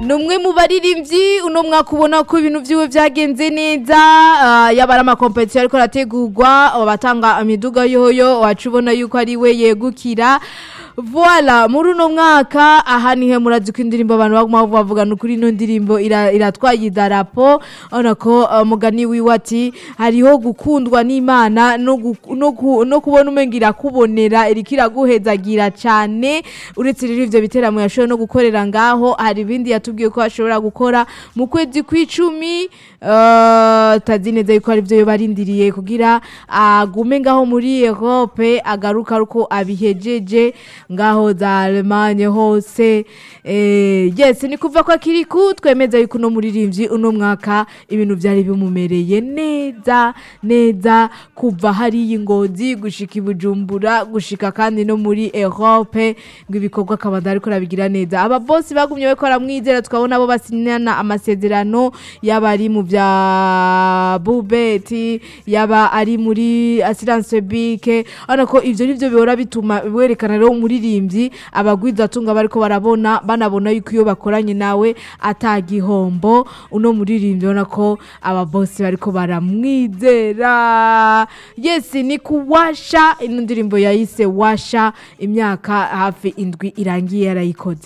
ni umwe mu baririmbyi uno mwaka ubona ko ibintu vyiwe vyagenze neza ah, yaba ari amakompetisiyo ariko arategurwa abatanga imiduga yoyo wacu ubona yuko ari we yegukira Voila, muri uno mwaka aha nihe murazi ko indirimbo abantu baguma bavugana ukuri ino ndirimbo ira- iratwaye idarapo urabona ko uh, mugani wiwe ati hariho gukundwa n'Imana no gu- no ku- no kubona umenga irakubonera iriko iraguhezagira cane uretse rero ivyo biteramo yashoboye no gukorera ngaho hari ibindi yatubwiye ko ashobora gukora mu kwezi kw'icumi uh, tazi neza yuko ari vyo barindiriye kugira agume ngaho muri Europe agaruka aruko abihejeje ngaho za Allemagne hose eh, yes ni kuva kwa kiriku twemeza yuko uno muririmbyi uno mwaka ibintu vyari bimumereye neza neza kuva hari ingozi gushika i Bujumbura gushika kandi no muri Europe ngo ibikorwa akaba ariko arabigira neza aba boss bagumye bariko baramwizera tukabona abo basinyana amasezerano yaba ari mu vya bubeti yaba ari muri assurance bike urabona ko ivyo nivyo bihora bituma werekana rero umuririmbyi abagwiza atunga bariko barabona banabona yuko iyo bakoranye nawe atagihombo uno muririmbyi ubona ko aba boss bariko baramwizera yes ni kuwasha ino ndirimbo yayise washa imyaka hafi indwi irangiye yarayikoze